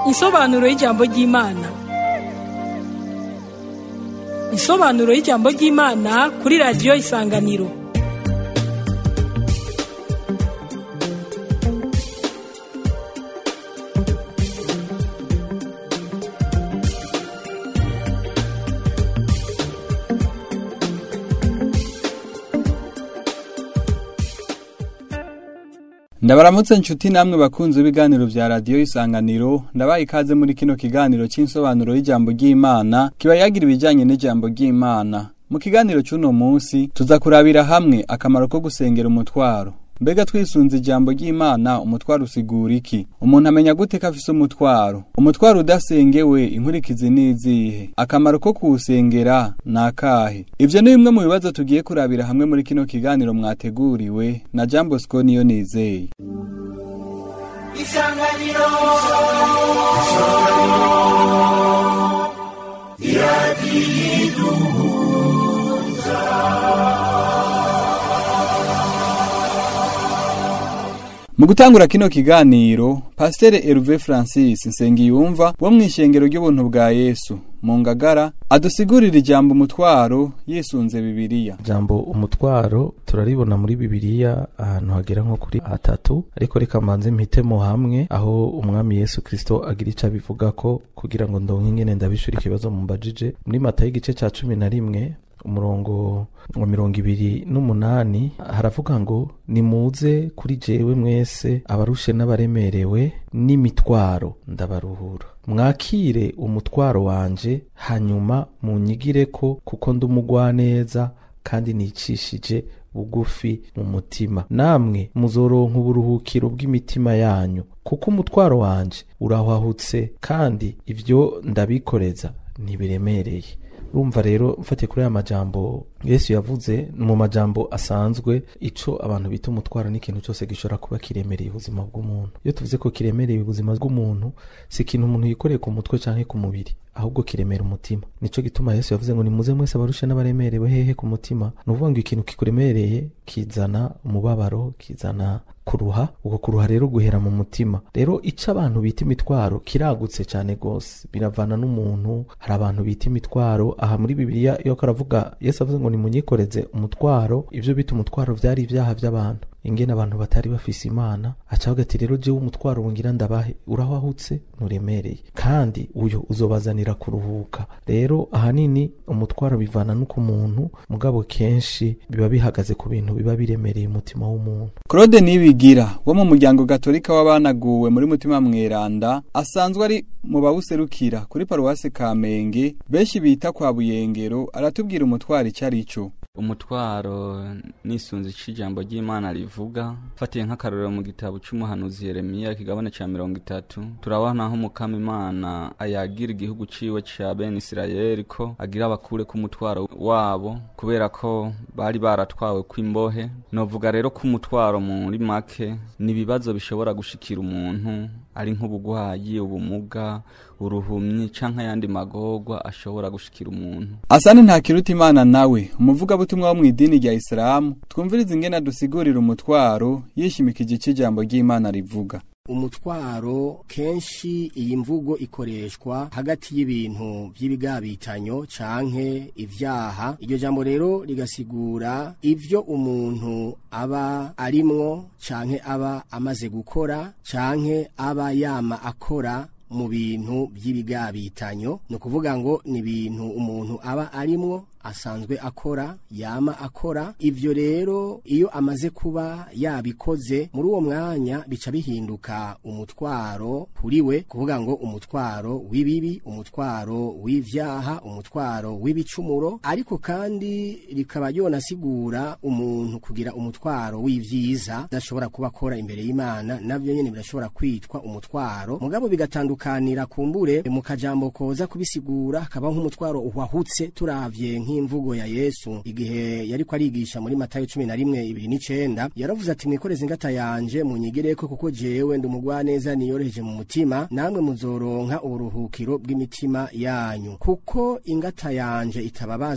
Insobanuro y'ijambo ry'Imana. Insobanuro y'ijambo ry'Imana kuri radiyo Isanganiro. ndabaramutse nshuti namwe bakunze ibiganiro vya radiyo isanganiro ndabaye ikaze muri kino kiganiro c'insobanuro y'ijambo ry'imana kiba yagira ibijanye n'ijambo ry'imana mu kiganiro c'uno munsi tuza kurabira hamwe akamaro ko gusengera umutwaro mbega twisunze ijambo ry'imana umutwaro usigura iki umuntu amenya gute ko afise umutwaro umutwaro udasengewe inkurikizi n'izihe akamaro ko kuwusengera ni akahe ivyo ni bimwe mu bibazo tugiye kurabira hamwe muri kino kiganiro mwateguriwe na jambo sco niyo nizeye isanganiro mu gutangura kino kiganiro pasiteri Herve francis nsengiyumva wo mu ishengero ry'ubuntu bwa yesu mu ngagara adusigurira ijambo umutwaro yisunze bibiliya jambo umutwaro turaribona muri bibiliya ahantu hagera nko kuri atatu ariko reka mbanze mpitemo hamwe aho umwami yesu kristo agira ico abivuga ko kugira ngo ndonke ingene ndabishura ikibazo mumbajije muri matayo igice ca cumi na rimwe umurongo wa mirongo ibiri n'umunani haravuga ngo nimuze kuri jewe mwese abarushe n'abaremerewe n'imitwaro ndabaruhura mwakire umutwaro wanje hanyuma munyigireko kuko ndi umugwaneza kandi nicishije bugufi mu mutima namwe muzoronka uburuhukiro bw'imitima yanyu kuko umutwaro wanje urahwahutse kandi ivyo ndabikoreza ntibiremereye urumva rero mfatiye kuri aya majambo yesu yavuze mu majambo asanzwe ico abantu bita umutwaro n'ikintu cyose gishobora kuba kiremereye ubuzima bw'umuntu iyo tuvuze ko kiremereye ubuzima bw'umuntu si ikintu umuntu yikoreye ku mutwe canke ku mubiri ahubwo kiremera umutima nico gituma yesu yavuze ngo nimuze mwese abarushe n'abaremerewe hehe ku mutima ni ukuvuga ngo ikintu kikuremereye kizana umubabaro kizana kuruha uko kuruha rero guhera mu mutima rero ico abantu bita imitwaro kiragutse cyane gose biravana n'umuntu hari abantu bita imitwaro aha muri bibiliya iyo karavuga yesu avuze ngo nimunyikoreze umutwaro ivyo bita umutwaro vyari ivyaha vy'abantu ingene abantu batari bafise imana aca avuga ati rero jewe umutwaro wongira ndabahe urahwahutse nturemereye kandi uyo uzobazanira kuruhuka rero ahanini umutwaro bivana n'uko umuntu mugabo kenshi biba bihagaze ku bintu biba biremereye umutima w'umuntu claude nibigira wo mu muryango gatolika w'abanaguwe muri mutima mweranda asanzwe ari mu bawuserukira kuri paruwasi kamenge benshi bita kwa buyengero aratubwira umutwaro icyo ari cyo umutwaro nisunze ico ijambo ry'imana rivuga fatiye nk'akarorero mu gitabo c'umuhanuzi yeremiya ikigabane ca mirongo itatu turabona aho umukama imana ayagira igihugu ciwe ca bene isirayeli ko agira bakure k'umutwaro wabo kubera ko bari baratwawe kw'imbohe novuga rero ko umutwaro muri make ni ibibazo bishobora gushikira umuntu ari nk'ubugwayi ubumuga uruhumyi canke ayandi magorwa ashobora gushikira umuntu asani ntakiruta imana nawe umuvugabutumwa wo mu idini rya isilamu twumviriza ingene dusigurira umutwaro yishimikije ico ijambo ry'imana rivuga umutwaro kenshi iyi mvugo ikoreshwa hagati y'ibintu by'ibigabitanyo canke ivyaha iryo jambo rero rigasigura ivyo umuntu aba arimwo canke aba amaze gukora canke aba yama akora mu bintu by'ibigabitanyo ni ukuvuga ngo ni ibintu umuntu aba arimwo asanzwe akora yama akora ivyo rero iyo amaze kuba yabikoze muri uwo mwanya bica bihinduka umutwaro kuri we kuvuga ngo umutwaro w'ibibi umutwaro w'ivyaha umutwaro w'ibicumuro ariko kandi rikaba yonasigura umuntu kugira umutwaro w'ivyiza adashobora kuba akora imbere y'imana navyo nyene birashobora kwitwa umutwaro mugabo bigatandukanira kumbure mu kajambo koza kubisigura hakaba nk'umutwaro uhwahutse turavye nk'imvugo ya Yesu igihe yariko arigisha muri Matayo 11 ibiri n'icenda yaravuze ati mwikoreze ingata yanje munyigireko kuko jewe ndi umugwaneza niyoroheje mu mutima namwe muzoronka uburuhukiro bw'imitima yanyu kuko ingata yanje itababaza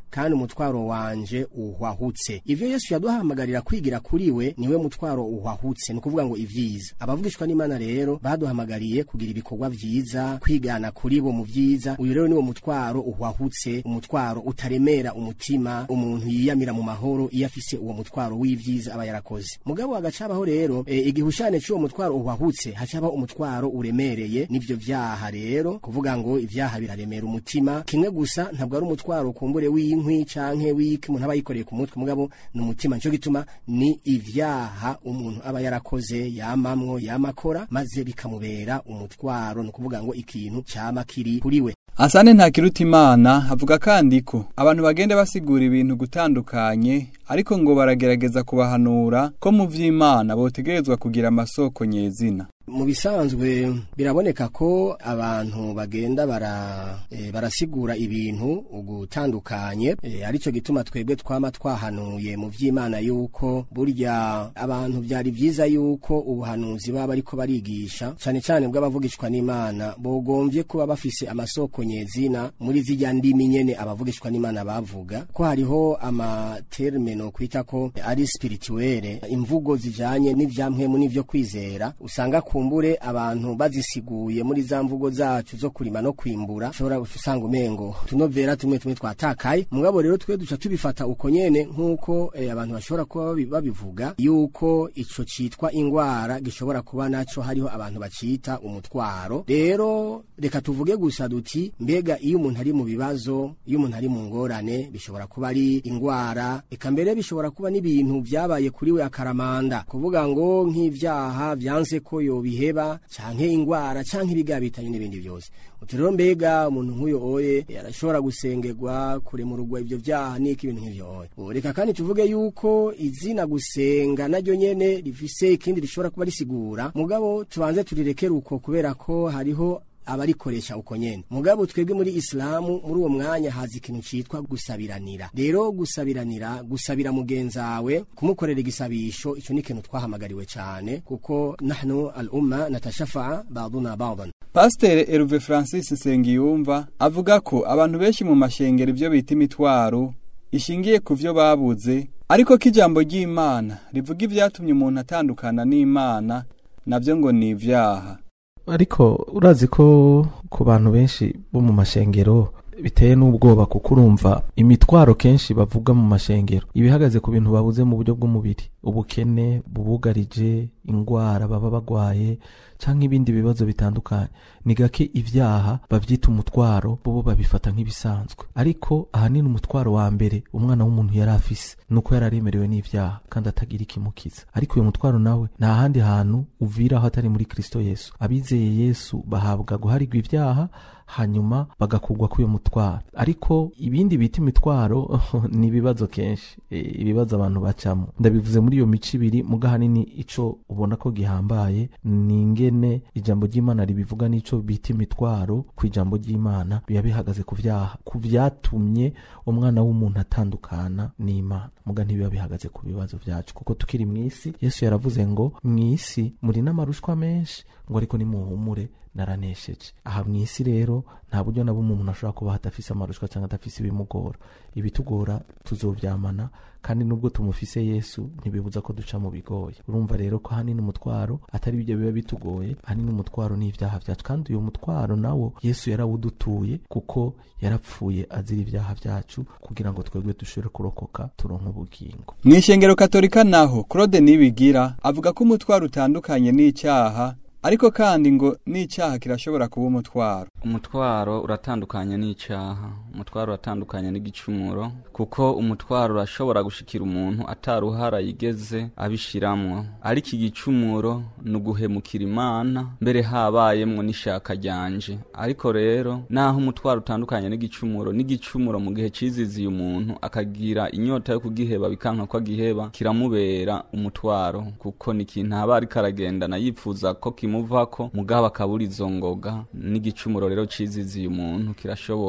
kandi umutwaro wanje uhwahutse ivyo yesu yaduhamagarira kwigira kuri we niwe mutwaro uhwahutse ni ukuvuga ngo ivyiza abavugishwa n'imana rero baduhamagariye kugira ibikorwa vyiza kwigana kuri bo mu vyiza uyu rero niwo mutwaro uhwahutse umutwaro utaremera umutima umuntu yiyamira mu mahoro iyo afise uwo mutwaro w'ivyiza aba yarakoze mugabo hagacabaho rero e, igihushane c'uwo mutwaro uhwahutse hacabaho umutwaro uremereye n'ivyo vyaha rero kuvuga ngo ivyaha biraremera umutima kimwe gusa ntabwo ari umutwaro kumbure w'inkwi canke w'iki umuntu aba yikoreye ku mutwe mugabo ni umutima nico gituma ni ivyaha umuntu aba yarakoze yamamwo yamakora maze bikamubera umutwaro ni ukuvuga ngo ikintu cama kiri kuri we Asane ntakiruta imana avuga kandi ko abantu bagenda basigura ibintu gutandukanye ariko ngo baragerageza kubahanura ko mu vy'Imana botegerezwa kugira amasoko nyezina mu bisanzwe biraboneka ko abantu bagenda bara e, barasigura ibintu ugutandukanye e, arico gituma twebwe twama twahanuye mu vy'Imana yuko burya abantu byari vyiza yuko ubuhanuzi baba ariko barigisha cyane cyane bw'abavugishwa n'Imana bogombye kuba bafise amasoko nyezina muri zijya ndimi nyene abavugishwa n'Imana bavuga ko hariho amaterme no kwita ko ari spirituelle imvugo zijanye n'ivyamwemu n'ivyo kwizera usanga kumbure abantu bazisiguye muri za mvugo zacu zo kurima no kwimbura ushobora usanga umengo tunovera tumwe tumwe twatakaye mugabo rero twe duca tubifata uko nyene nk'uko eh, abantu bashobora kuba babi- babivuga yuko ico citwa ingwara gishobora kuba naco hariho abantu bacita umutwaro rero reka tuvuge gusa duti mbega iyo umuntu ari mu bibazo iyo umuntu ari mu ngorane bishobora kuba ari ingwara eka mbere bishobora kuba n'ibintu vyabaye kuri we akaramanda kuvuga ngo nk'ivyaha vyanse ko yobiheba canke ingwara canke ibigabitanye n'ibindi byose uti rero mbega umuntu nk'uyo oye arashobora gusengerwa kuremurugwa ivyo vyaha n'iki ibintu nk'ivyo oye Ubu reka kandi tuvuge yuko izina gusenga naryo nyene rifise ikindi rishobora kuba risigura mugabo tubanze turirekere uko kubera ko hariho abarikoresha uko nyene mugabo twebwe muri islamu muri uwo mwanya haza ikintu citwa gusabiranira rero gusabiranira gusabira mugenzawe kumukorera igisabisho ico ni ikintu twahamagariwe cane kuko nahnu al umma natashafa ba'duna ba'dan Pasteur Herve Francis Nsengiyumva avuga ko abantu benshi mu mashengero ivyo bita imitwaro ishingiye ku vyo babuze ariko ko ijambo ry'Imana rivuga ivyatumye umuntu atandukana n'Imana navyo ngo ni ivyaha ariko urazi ko ku bantu benshi bo mu mashengero biteye n'ubwoba kuko urumva imitwaro kenshi bavuga mu mashengero ibihagaze ku bintu babuze mu buryo bw'umubiri ubukene bubugarije ingwara baba bagwaye canke ibindi bibazo bitandukanye ni gake ivyaha bavyita umutwaro bobo babifata nk'ibisanzwe ariko ahanini umutwaro wa mbere umwana w'umuntu yari afise nuko yari aremerewe n'ivyaha kandi atagira ikimukiza ariko uyo mutwaro nawe nta handi hantu uviraho atari muri kristo yesu abizeye yesu bahabwa guharigwa ivyaha hanyuma bagakugwa k'uyo mutwaro ariko ibindi bita imitwaro ni ibibazo kenshi e, ibibazo abantu bacamo ndabivuze muri iyo mico ibiri muga hanini ico ubona ko gihambaye ni ingene ijambo ry'imana ribivuga n'ico bita imitwaro ku ijambo ry'imana biba bihagaze ku vyaha ku vyatumye umwana w'umuntu atandukana n'imana muga ntibiba bihagaze ku bibazo vyacu kuko tukiri mw'isi yesu yaravuze ngo mw'isi muri n'amarushwa menshi ngo ariko nimuhumure naranesheje aha mu isi rero nta buryo na bumwe umuntu ashobora kuba adafise amarushwa cyangwa adafise ibimugora ibitugora tuzovyamana kandi nubwo tumufise yesu ntibibuza ko duca mu bigoye urumva rero ko hanini umutwaro atari ibyo biba bitugoye hanini umutwaro ni ibyaha vyacu kandi uyu mutwaro nawo yesu yarawudutuye kuko yarapfuye azira ibyaha vyacu kugira ngo twebwe dushobore kurokoka turonke ubugingo Mw'ishengero katolika naho Claude Nibigira avuga ko umutwaro utandukanye n'icyaha ariko kandi ngo n'icyaha kirashobora kuba umutwaro umutwaro uratandukanye n'icyaha umutwaro uratandukanye n'igicumuro kuko umutwaro urashobora gushikira umuntu ataruhara yigeze abishiramwo ariko igicumuro ni uguhemukira imana mbere habayemwo n'ishaka ryanje ariko rero naho umutwaro utandukanye n'igicumuro n'igicumuro mu gihe ciziziye umuntu akagira inyota yo kugiheba bikanka ko agiheba kiramubera umutwaro kuko ni ikintu aba ariko aragendana yifuza ko kimuvako mugabo akabura izo ngoga n'igicumuro rero ciziziye umuntu kirashobora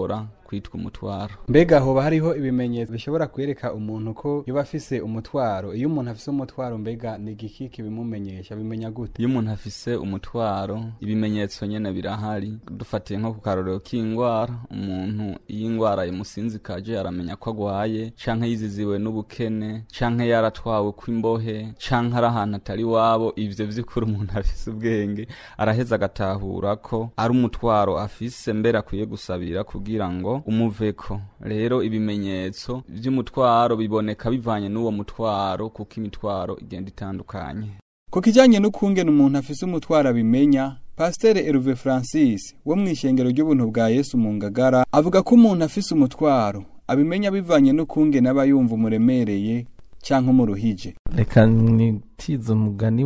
kwitwa umutwaro mbega hoba hariho ibimenyetso bishobora kwereka umuntu ko yoba afise umutwaro iyo umuntu afise umutwaro mbega ni igiki kibimumenyesha bimenya gute iyo umuntu afise umutwaro ibimenyetso nyene birahari dufatiye nko ku karorero k'ingwara umuntu iyo ingwara imusinzikaje aramenya ko agwaye canke yiziziwe n'ubukene canke yaratwawe kw'imbohe canke ari ahantu atari wabo ivyo vy'ukuri umuntu afise ubwenge araheza agatahura ko ari umutwaro afise mbere akwiye gusabira kugira ngo umuveko rero ibimenyetso vy'umutwaro biboneka bivanye n'uwo mutwaro kuko imitwaro igenda itandukanye ku kijanye n'ukungene umuntu afise umutwaro abimenya pasiteri Herve francis wo mu ishengero ry'ubuntu bwa yesu mu ngagara avuga ko umuntu afise umutwaro abimenya bivanye n'ukungene aba yumva umuremereye canke umuruhije reka nitize umugani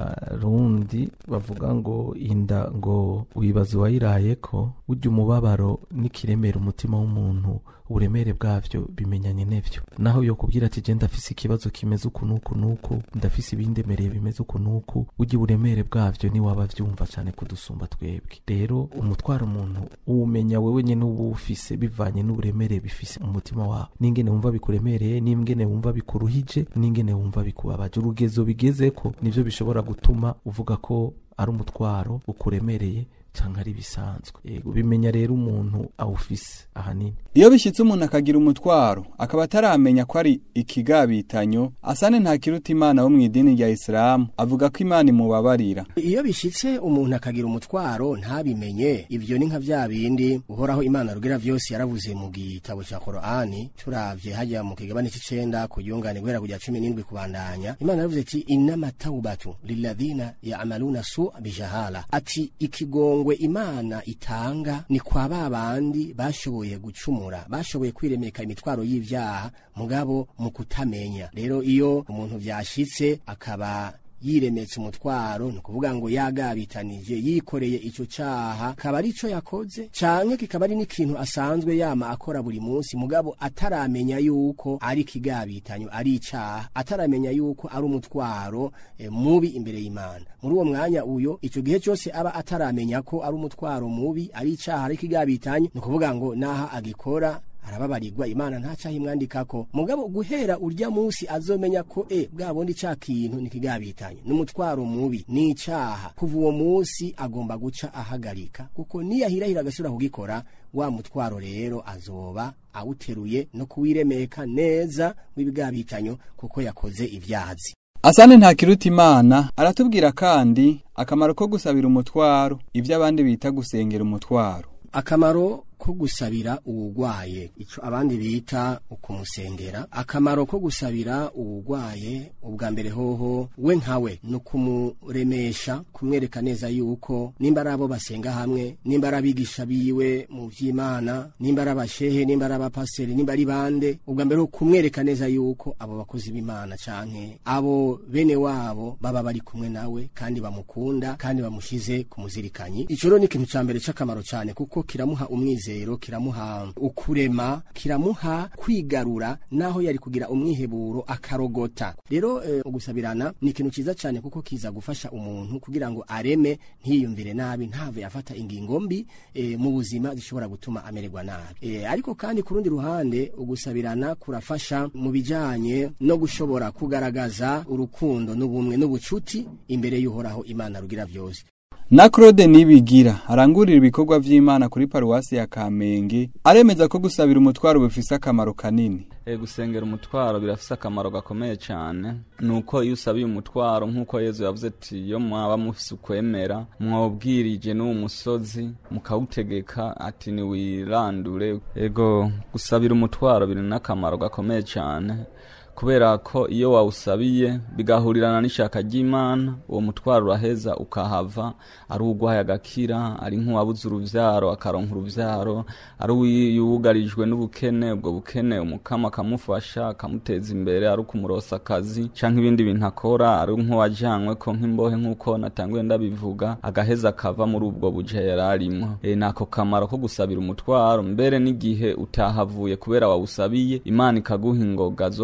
w'abarundi bavuga ngo inda ngo wibaza uwayiraye ko burya umubabaro n'ikiremera umutima w'umuntu uburemere bwavyo bimenyanye n'ivyo naho yo kubwira ati je ndafise ikibazo kimeze uku n'uku n'uku ndafise ibindemereye bimeze uku n'uku burya uburemere bwavyo ni waba vyumva cane kudusumba twebwe rero umutwaro umuntu uwumenya wewe nyene uba ufise bivanye n'uburemere bifise mu mutima wawe n'ingene wumva bikuremereye n'ingene wumva bikuruhije n'ingene wumva bikubabaje urugezo bigezeko nivyo bishobora gutuma uvuga ko ari umutwaro ukuremereye canke ari bisanzwe yego bimenya rero umuntu awufise ahanini iyo bishitse umuntu akagira umutwaro akaba ataramenya ko ari ikigabitanyo asane nta kiruta imana wo mu idini rya isilamu avuga ko imana imubabarira iyo bishitse umuntu akagira umutwaro ntabimenye ibyo ni nka bya bindi uhoraho imana rugira vyose yaravuze mu gitabo ca korani turavye hajya mu kigabane c'icenda ku yungane guhera kujya cumi n'indwi kubandanya imana yaravuze ati inama taubatu lilladhina yamaluna su bijahala ati ikigongwe imana itanga ni kwa ba bandi bashoboye gucumura bashoboye kwiremeka imitwaro y'ivyaha mugabo mu kutamenya rero iyo umuntu vyashitse akaba yiremetse umutwaro ni ukuvuga ngo yagabitanije yikoreye ico caha kaba ari ico yakoze canke kikaba ari n'ikintu asanzwe yama akora buri munsi mugabo ataramenya yuko ari ikigabitanyo ari icaha ataramenya yuko ari umutwaro e, mubi imbere y'imana muri uwo mwanya uyo ico gihe cyose aba ataramenya ko ari umutwaro mubi ari icaha ari ikigabitanyo ni ukuvuga ngo naha agikora arababarirwa imana ntacaho imwandikako mugabo guhera urya munsi azomenya ko e bwa bundi ca kintu nikigabitanye n'umutwaro mubi n'icaha kuva uwo munsi agomba guca ahagarika kuko niyahirahira agasubira kugikora wa mutwaro rero azoba awuteruye no kuwiremeka neza w'ibigabitanyo kuko yakoze ivyazi asane nta kiruta imana aratubwira kandi akamaro ko gusabira umutwaro ibyo abandi bita gusengera umutwaro akamaro ko gusabira uwugwaye ico abandi bita ukumusengera akamaro ko gusabira uwugwaye ubwa mbere hoho we nkawe no kumuremesha kumwereka neza yuko nimba ari abo basenga hamwe nimba ari abigisha biwe mu vy'imana nimba ari abashehe nimba ari abapaseri nimba ari bande ubwa mbere ho kumwereka neza yuko abo bakozi b'imana canke abo bene wabo baba bari kumwe nawe kandi bamukunda kandi bamushize ku muzirikanyi ico rero ni ikintu ca mbere c'akamaro cane kuko kiramuha umwiza umwizero kiramuha ukurema kiramuha kwigarura naho yari kugira umwiheburo akarogota rero e, gusabirana ni ikintu ciza cyane kuko kiza gufasha umuntu kugira ngo areme ntiyumvire nabi ntave afata ingingo mbi e, mu buzima zishobora gutuma amererwa nabi e, ariko kandi ku rundi ruhande ugusabirana kurafasha mu bijanye no gushobora kugaragaza urukundo n'ubumwe n'ubucuti imbere y'uhoraho imana rugira vyose na Claude Nibigira arangurira ibikorwa vy'Imana kuri paruwasi ya Kamenge aremeza ko gusabira umutwaro bifise akamaro kanini e gusengera umutwaro birafise akamaro gakomeye cyane nuko iyo usabiye umutwaro nk'uko Yezu yavuze ati iyo mwaba mufise ukwemera mwobwirije n'uwo musozi mukawutegeka ati niwirandure ego gusabira umutwaro biri n'akamaro gakomeye cyane kubera ko iyo wawusabiye bigahurirana n'ishaka ry'imana uwo mutwaro uraheza ukahava ari uwugwaye agakira ari nk'uwabuze uruvyaro akaronka uruvyaro ari uwugarijwe n'ubukene ubwo bukene umukama akamufasha akamuteza imbere ari ukumurosa akazi canke ibindi bintu akora ari nk'uwajanywe ko nk'imbohe nk'uko natanguye ndabivuga agaheza akava muri ubwo buje yari arimwo e, nako kamaro ko gusabira umutwaro mbere n'igihe utahavuye kubera wawusabiye imana ikaguha ingoga zo kuwutwara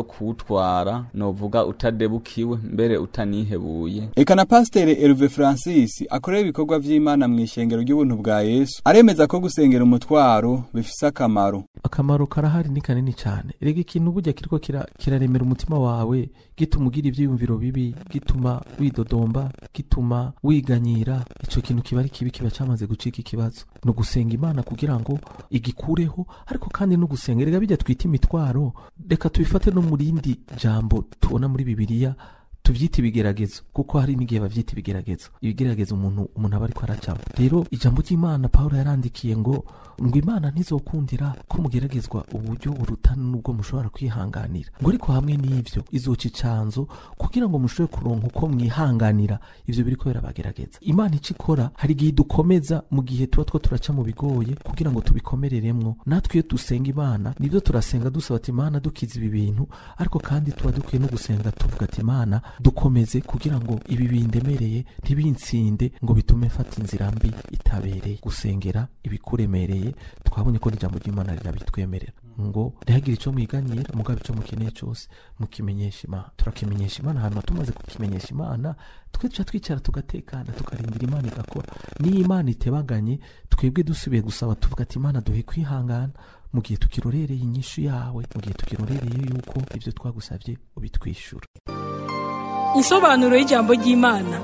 kuwutwara novuga utadebukiwe mbere utanihebuye eka na pasiteri Herve Francis akorera ibikorwa vy'Imana mu ishengero ry'ubuntu bwa Yesu aremeza ko gusengera umutwaro bifise akamaro akamaro karahari ni kanini cyane rega ikintu burya kiriko kira- kiraremera umutima wawe gituma ugira ivyiyumviro bibi gituma widodomba gituma wiganyira ico kintu kiba ari kibi kiba cyamaze gucika ikibazo ni ugusenga imana kugira ngo igikureho ariko kandi no gusenga rega bijya twita imitwaro reka tubifate no mu rindi jambo tubona muri bibiliya tuvyita ibigeragezo kuko hari n'igihe bavyita ibigeragezo ibigeragezo umuntu umuntu aba ariko aracamo rero ijambo ry'imana pawulo yarandikiye ngo ngo imana ntizokundira ko mugeragezwa uburyo buruta n'ubwo mushobora kwihanganira ngo ariko hamwe n'ivyo izoca icanzo kugira ngo mushobore kuronka uko mwihanganira ivyo biriko birabagerageza imana ico ikora hari igihe idukomeza mu gihe tuba two turaca mu bigoye kugira ngo tubikomereremwo natwe iyo dusenga imana nivyo turasenga dusaba ati imana dukiza ibi bintu ariko kandi tuba dukwiye no gusenga tuvuga ati imana dukomeze kugira ngo ibi bindemereye ntibinsinde ngo bitume mfata inzira mbi itabereye gusengera ibikuremereye twabonye ko n'ijambo ry'imana rirabitwemerera ngo ntihagire icyo mwiganyira mugabo icyo mukeneye cyose mukimenyesha imana turakimenyesha imana hanyuma tumaze kukimenyesha imana twe duca twicara tugatekana tukarindira imana igakora niyo imana itebaganye twebwe dusubiye gusaba tuvuga ati imana duhe kwihangana mu gihe tukirorereye inyishu yawe mu gihe tukirorereye yuko ibyo twagusabye ubitwishyura Insobanuro y'ijambo ry'Imana.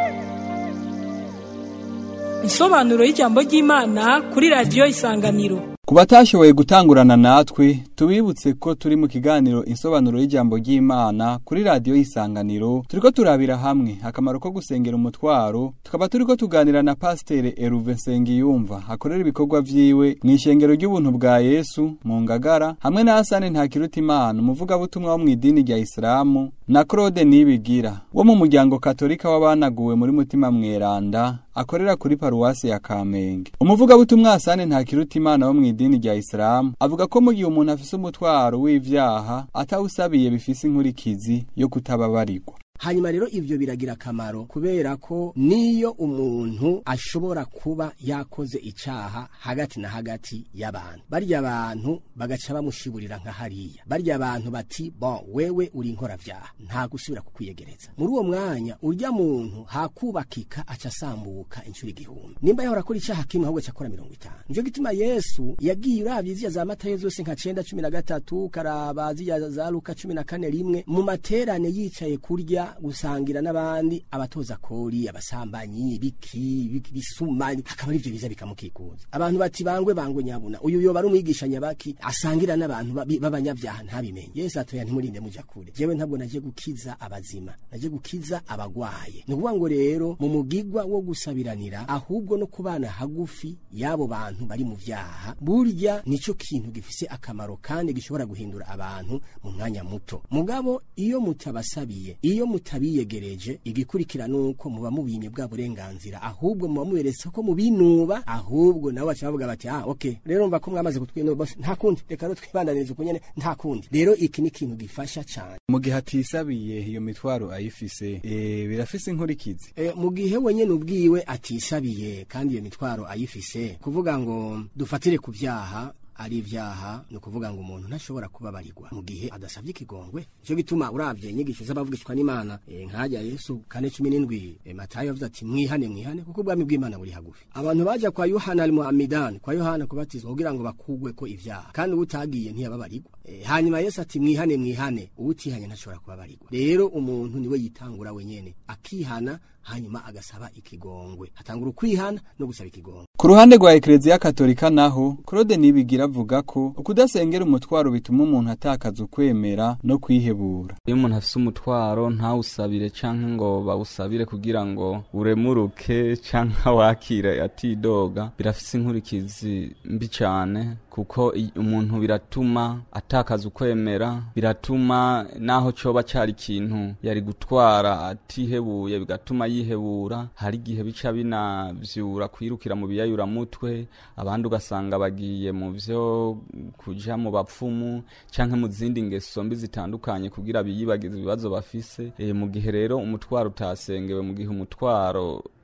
Insobanuro y'ijambo ry'Imana kuri radiyo Isanganiro. Ku batashoboye gutangurana natwe tubibutse ko turi mu kiganiro insobanuro y'ijambo ry'Imana kuri radiyo y'isanganiro turiko turabira hamwe akamaro ko gusengera umutwaro tukaba turiko tuganira na pasiteri Eruve Nsengiyumva akorera ibikorwa vyiwe mu ishengero ry'ubuntu bwa Yesu mu Ngagara hamwe na Hasane Ntakirutimana umuvugabutumwa wo mu idini rya Isilamu na Claude Nibigira wo mu muryango katolika w'abanaguwe muri mutima mweranda akorera kuri paruwasi ya Kamenge umuvugabutumwa Hasane Ntakirutimana wo mu idini rya Islam avuga ko mu gihe umuntu afise umutwaro w'ivyaha atawusabiye bifise inkurikizi yo kutababarirwa hanyuma rero ibyo biragira akamaro kubera ko niyo umuntu ashobora kuba yakoze icaha hagati na hagati y'abantu barya abantu bagaca bamushiburira nka hariya barya abantu bati bon wewe uri inkoravyaha nta gusubira kukwiyegereza muri uwo mwanya urya muntu hakubakika aca asambuka inshuro igihumbi nimba yahora akora icaha kimwe ahubwo acakora mirongo itanu nico gituma yesu yagiye uravye ziriya za matayo zose nka cenda cumi na gatatu karaba ziriya za luka cumi na kane rimwe mu materane yicaye kurya gusangira n'abandi abatoza kori abasambanyi biki biki- bisuma akaba ari byo biza bikamukikuza abantu bati bangwe bangwe nyabuna uyu yoba ari umwigisha nyabaki asangira n'abantu babi- b'abanyabyaha ntabimenye yesu atoya ntimurinde muja kure jewe ntabwo naje gukiza abazima naje gukiza abagwaye ni ukuvuga ngo rero mu mugigwa wo gusabiranira ahubwo no kubana hagufi y'abo bantu bari mu vyaha burya nico kintu gifise akamaro kandi gishobora guhindura abantu mu mwanya muto mugabo iyo mutabasabiye iyo mutabiyegereje igikurikira nuko muba mubimye bwa burenganzira ahubwo muba muberetse ko mubinuba ahubwo nabo baca bavuga bati ah okay rero mva ko mwamaze kutwinuba bose nta kundi reka rero twibandanirize uko nyene nta kundi rero iki ni ikintu gifasha cane mu gihe atisabiye iyo mitwaro ayifise e, birafise inkurikizi E, mu gihe wenyene ubwiwe atisabiye kandi iyo mitwaro ayifise kuvuga ngo dufatire ku vyaha ari ivyaha ni ukuvuga ngo umuntu ntashobora kubabarirwa mu gihe adasavye ikigongwe nico gituma uravye inyigisho z'abavugishwa n'imana e, nkajya yesu kane cumi n'indwi e, matayo yavuze ati mwihane mwihane kuko ubwami bw'imana buri hagufi abantu baja kwa yohana almuhamidani kwa yohana kubatizwa kugira ngo bakugweko ivyaha kandi uwutagiye ntiyababarirwa e, hanyuma yesu ati mwihane mwihane uwutihanye ntashobora kubabarirwa rero umuntu niwe yitangura wenyene akihana hanyuma agasaba ikigongwe hatangura ukwihana no gusaba ikigongwe ku ruhande rwa ekereziya katolika naho claude nibigira avuga ko ukudasengera umutwaro bituma umuntu atakaza ukwemera no kwihebura iyo umuntu afise umutwaro ntawusabire canke ngo bawusabire kugira ngo uremuruke canke wakire atidoga birafise inkurikizi mbi cane kuko i- umuntu biratuma atakaza ukwemera biratuma naho coba cari ikintu yari gutwara atihebuye bigatuma yihebura hari igihe bica binavyura kwirukira mu biyayuramutwe abandi ugasanga bagiye mu vyo kuja mu bapfumu canke mu zindi ngeso mbi zitandukanye kugira biyibagize ibibazo bafise e, mu gihe rero umutwaro utasengewe mu gihe umutwaro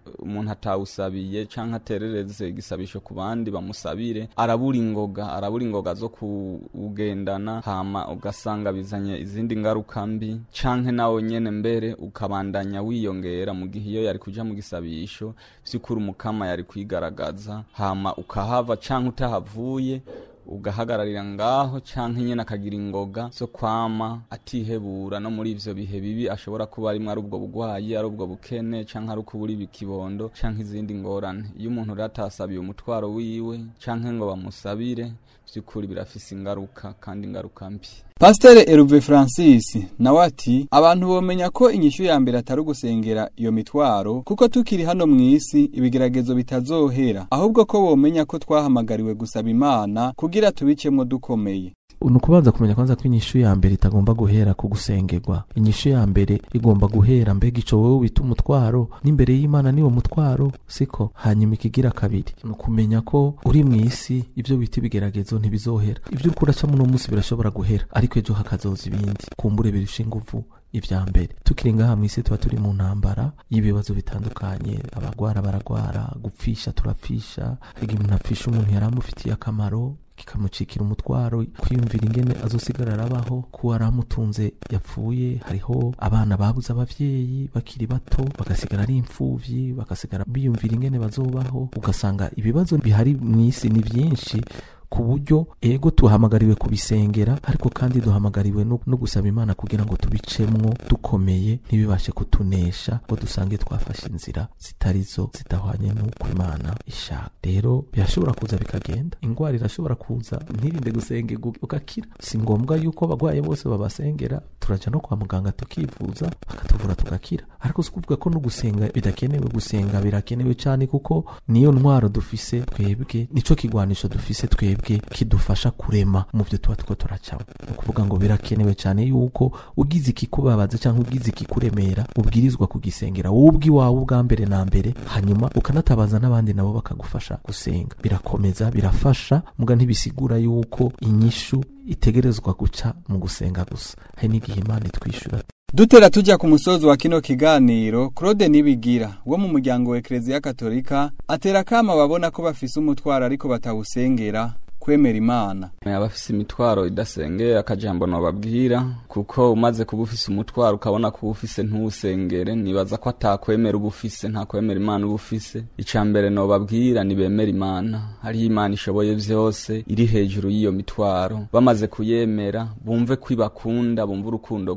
umuntu atawusabiye canke aterereze igisabisho ku bandi bamusabire arabura ingoga arabura ingoga zo kuwugendana hama ugasanga bizanye izindi ngaruka mbi canke nawe nyene mbere ukabandanya wiyongera mu gihe iyo yari kuja mu gisabisho vy'ukuri umukama yari kwigaragaza hama ukahava canke utahavuye ugahagararira ngaho canke nyene akagira ingoga zo kwama atihebura no muri ivyo bihe bibi ashobora kuba arimwo ari ubwo bugwayi ari ubwo bukene canke ari ukubura ikibondo canke izindi ngorane iyo umuntu rero atasabiye umutwaro wiwe canke ngo bamusabire vy'ukuri birafise ingaruka kandi ingaruka mbi Pasteur Eruve Francis nawe ati abantu bomenya ko inyishu ya mbere atari ugusengera iyo mitwaro kuko tukiri hano mu isi ibigeragezo bitazohera ahubwo ko bomenya ko twahamagariwe gusaba Imana kugira tubicemwo dukomeye ni ukubanza kumenya kwanza ko inyishu ya mbere itagomba guhera ku gusengerwa inyishu ya mbere igomba guhera mbega ico wowe wita umutwaro n'imbere y'imana niwo mutwaro siko hanyuma ikigira kabiri ni ukumenya ko uri mu isi ivyo wita ibigeragezo ntibizohera ivyo uriko uracamo uno munsi birashobora guhera ariko ejo hakazoza ibindi kumbure birusha inguvu ivya mbere tukiri ngaha mw'isi tuba turi mu ntambara y'ibibazo bitandukanye abagwara baragwara gupfisha turapfisha igihe umuntu apfisha umuntu yari amufitiye akamaro kikamucikira umutwaro kwiyumvira ingene azosigara arabaho kuba aramutunze yapfuye hariho abana babuze abavyeyi bakiri bato bagasigara ari imfuvyi bagasigara biyumvira ingene bazobaho ugasanga ibibazo bihari mw'isi ni vyinshi ku buryo ego tuhamagariwe kubisengera ariko kandi duhamagariwe no, no gusaba imana kugira ngo tubicemwo dukomeye ntibibashe kutunesha ngo dusange twafashe inzira zitarizo zidahwanye n'uko imana ishaka rero birashobora kuza bikagenda ingwara irashobora kuza ntirinde gusengerwa ugakira si ngombwa yuko abagwaye bose babasengera turaja no kwa muganga tukivuza bakatuvura tugakira ariko si kuvuga ko no gusenga bidakenewe gusenga birakenewe cyane kuko niyo ntwaro dufise twebwe nico kigwanisho dufise twebwe kidufasha kurema mu byo tuba tuko turacamo ni ukuvuga ngo birakenewe cyane yuko ugize ikikubabaza cyangwa ugize ikikuremera ubwirizwa kugisengera wowe ubwiwawe ubwa mbere na mbere hanyuma ukanatabaza n'abandi nabo bakagufasha gusenga birakomeza birafasha muga ntibisigura yuko inyishu itegerezwa guca mu gusenga gusa hari n'igihe imana itwishyura dutera tujya ku musozi wa kino kiganiro claude nibigira wo mu muryango wa ekereziya katolika atera akama babona ko bafise umutwaro ariko batawusengera kwemera imana abafise imitwaro idasengeye akajambo nobabwira kuko umaze kuba ufise umutwaro ukabona ko ufise ntuwusengere nibaza ko atakwemera uba ufise nta kwemera imana uba ufise ica mbere nobabwira nibemera imana hariho imana ishoboye vyose iri hejuru y'iyo mitwaro bamaze kuyemera bumve ko ibakunda bumve urukundo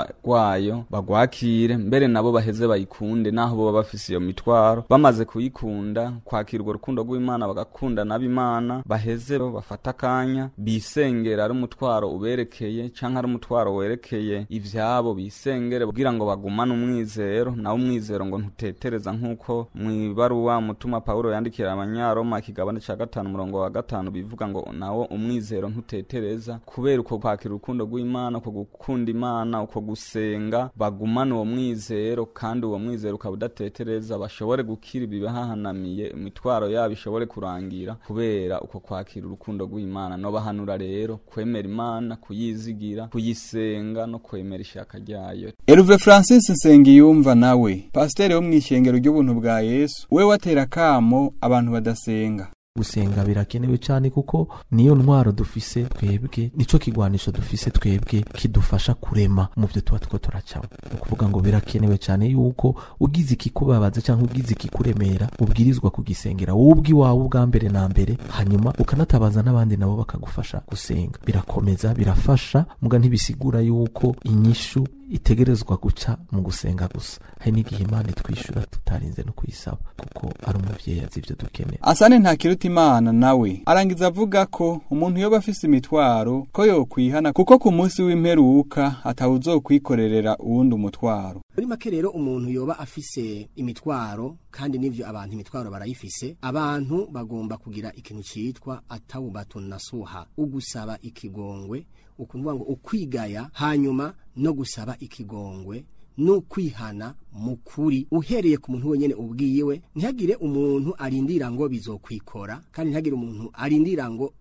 rwayo bagwakire mbere nabo baheze bayikunde naho boba bafise iyo mitwaro bamaze kuyikunda kwakira urwo rukundo rw'imana bagakunda n'abimana baheze bafata akanya bisengera ari umutwaro uberekeye canke ari umutwaro werekeye ivyabo bisengere kugira ngo bagumane umwizero nawe umwizero ngo ntutetereza nk'uko mw'ibaruwa mutuma pawulo yandikira abanyaroma ikigabane ca gatanu umurongo wa gatanu bivuga ngo nawo umwizero ntutetereza kubera uko kwakira urukundo rw'imana uko gukunda imana uko gusenga bagumane uwo mwizero kandi uwo mwizero ukaba udatetereza bashobore gukira ibibahahanamiye imitwaro yabo ishobore kurangira kubera uko kwakira urukundo rw'imana no bahanura rero kwemera imana kuyizigira kuyisenga no kwemera ishaka ryayo Eruve Francis Nsengiyumva nawe pasiteri wo mu ishengero ry'ubuntu bwa Yesu we watera kamo abantu badasenga gusenga birakenewe cyane kuko niyo ntwaro dufise twebwe nico kigwanisho dufise twebwe kidufasha kurema mu byo tuba tuko turacamo ni ukuvuga ngo birakenewe cyane yuko ugize ikikubabaza cyangwa ugize ikikuremera ubwirizwa kugisengera wowe ubwiwawe ubwa mbere na mbere hanyuma ukanatabaza n'abandi nabo bakagufasha gusenga birakomeza birafasha muga ntibisigura yuko inyishu itegerezwa guca mu gusenga gusa hari n'igihe imana itwishyura tutarinze no kuyisaba kuko ari umuvyeyi azi ivyo dukeneye asane ntakiruta imana nawe arangiza avuga ko umuntu yoba afise imitwaro ko yokwihana kuko ku munsi w'imperuka atawuzokwikorerera uwundi umutwaro muri make rero umuntu yoba afise imitwaro kandi n'ivyo abantu imitwaro barayifise abantu bagomba kugira ikintu citwa atawubatun nasuha ugusaba ikigongwe ukuvuga ngo ukwigaya hanyuma no gusaba ikigongwe no kwihana mukuri uhereye ku muntu wenyene ubwiwe ntihagire umuntu arindira ngo bizokwikora kandi ntihagire umuntu arindira ngo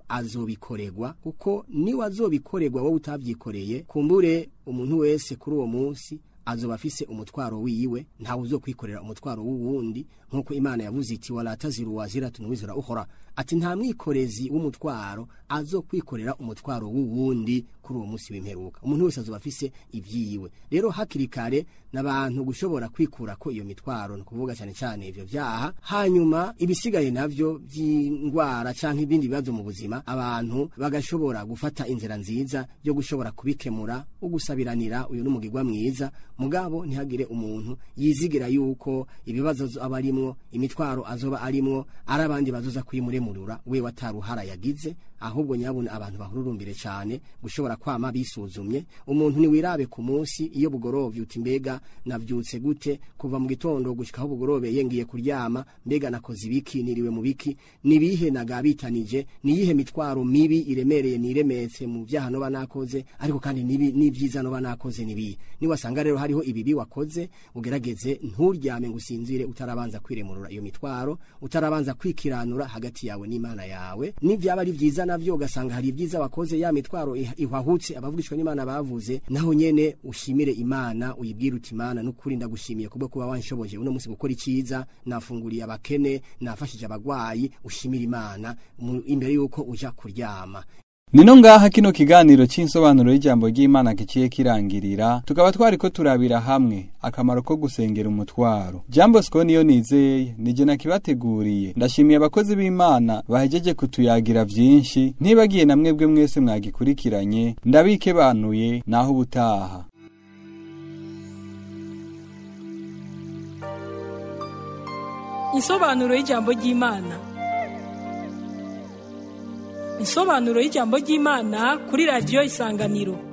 azobikorerwa kuko niwe azobikorerwa wowe utavyikoreye kumbure umuntu wese kuri uwo munsi azoba afise umutwaro wiwe ntawe uzokwikorera umutwaro w'uwundi nk'uko imana yavuze iti wala taziru waziratun wizra ukhra ati nta mwikorezi w'umutwaro azokwikorera umutwaro w'uwundi kuri uwo munsi w'imperuka umuntu wese azoba afise ivyiwe rero hakiri kare n'abantu gushobora kwikura ko iyo mitwaro ni kuvuga cyane cyane ivyo vyaha hanyuma ibisigaye navyo vy'indwara canke ibindi bibazo mu buzima abantu bagashobora gufata inzira nziza yo gushobora kubikemura ugusabiranira uyu n'umugirwa mwiza mugabo ntihagire umuntu yizigira yuko ibibazo aba arimwo imitwaro azoba arimwo ari abandi bazoza kuyimuremurura we wataruhara yagize ahubwo nyabuna abantu bahururumbire cyane gushobora kwama bisuzumye umuntu ni wirabe ku munsi iyo bugorovye uti mbega navyutse gute kuva mu gitondo gushikaho bugorobe yengiye kuryama mbega nakoze ibiki niriwe mu biki nibihe nagabitanije niyihe mitwaro mibi iremereye niremetse mu vyaha no banakoze ariko kandi nibi nivyiza no banakoze nibi ni wasanga rero hariho ibibi wakoze ugerageze nturyame ngusinzire utarabanza kwiremurura iyo mitwaro utarabanza kwikiranura hagati yawe n'Imana yawe nivyaba ari vyiza navyo ugasanga hari ibyiza wakoze ya mitwaro ihwahutse abavugishwa n'Imana bavuze naho nyene ushimire Imana uyibwire uti Imana nukuri ndagushimiye kubwo kuba wanshoboje uno munsi gukora iciza nafunguriye abakene nafashije abagwayi ushimire Imana imbere yuko uja kuryama Nino ngaha kino kiganiro c'insobanuro y'ijambo ry'Imana kiciye kirangirira tukaba twariko turabira hamwe akamaro ko gusengera umutwaro Jambo Sko niyo nizeye nije nakibateguriye ndashimiye abakozi b'Imana bahejeje kutuyagira vyinshi ntibagiye na mwebwe mwese mwagikurikiranye ndabike banuye naho ubutaha Insobanuro y'ijambo ry'Imana Insobanuro y'ijambo ry'Imana kuri radio Isanganiro